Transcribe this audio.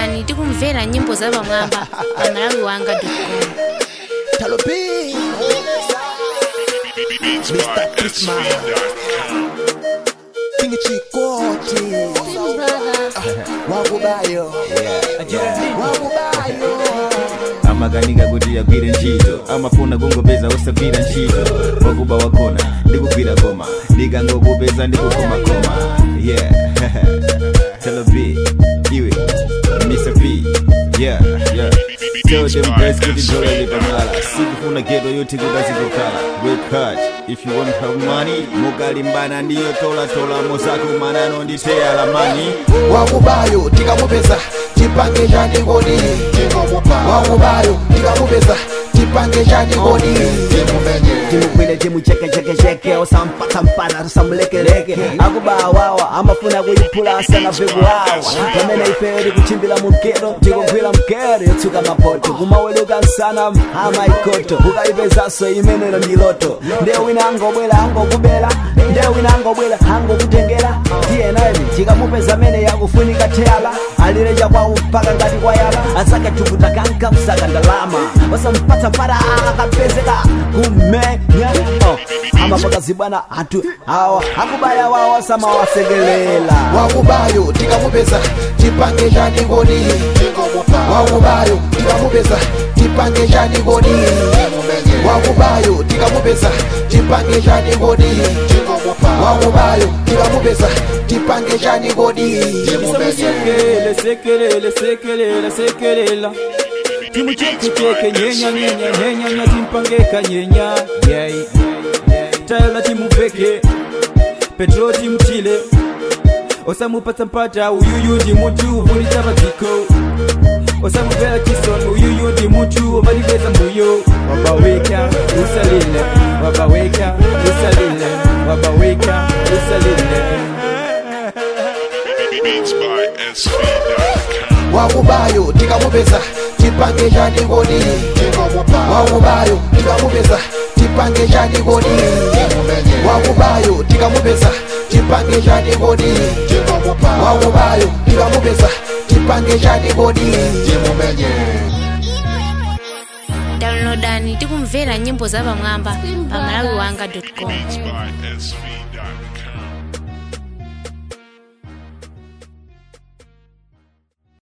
downloadani tikumvera nyimbo za pamwamba pa malawi wanga com Talo B. Mr. Christmas. King Chikoti. Wakubayo. Wakubayo. amaganika kuti agwire ntchito amafuna kungopeza osagwira ntchito wakuba wakona ndikugwira koma ndikangokupeza ndikukomakoma yeah telo b iwe mr p yeah yeah tell them guys kuti dola likamala sikufuna geto yoti kukazikokhala work hard if you want have money mukalimbana ndiyo tolatola mozako manano nditeya lamani Wakubayo. Tikamupeza. Tipange chani kodi. Wakubayo. Tikamupeza. Tipange chani kodi. timukwile timuchekechekecheke osampatampata tosamulekeleke akubawawa amafuna kuyiphula asanave kuwawa pamene ifeyo tikuchimbira mukero tikugwira mkero yotsuka mapoto kumaweluka nsana amaikoto ukayipezanso imenero ndi loto ndiye wina angobwera angokubera ndiye wina angobwera angokutengera tiye naye tikamupeza amene yakufunika teyala alire chakwawu mpaka ngati kwayala asake tukutakanka msaka ndalama osampatsa mpata akapezeka kumenya oh. amapakazibwana anthu awa akubaya wawo samawasekelela Wakubayo. Tikamupeza. Tipange chani kodi. Wakubayo. Tikamupeza. Tipange chani kodi. Wakubayo. Tikamupeza. Tipange chani kodi. Wakubayo. Tikamupeza. Tipange chani kodi. Sekele, sekelele, sekelela, sekelela timuchekecheke nyenya nyenya nyenya nya timpangeka nyenya yeah. tayala timuveke petro timutile osamupatsa mpata uyuyu ndi mutu uvulitsa padziko osamuvera chisoni uyuyu ndi mutu ovalipeza mbuyo wabaweka usalile wabaweka usalile wabaweka usalile Beats by SV.com. wakubayo tikamupeza tipange chani kodi wakubayo tikamupeza tipange chani kodi wakubayo tikamupeza tipange chani kodi wakubayo tikamupeza tipange chani kodi downloadani tikumvera nyimbo za pamwamba pa malawi wanga com Beats by SV.com.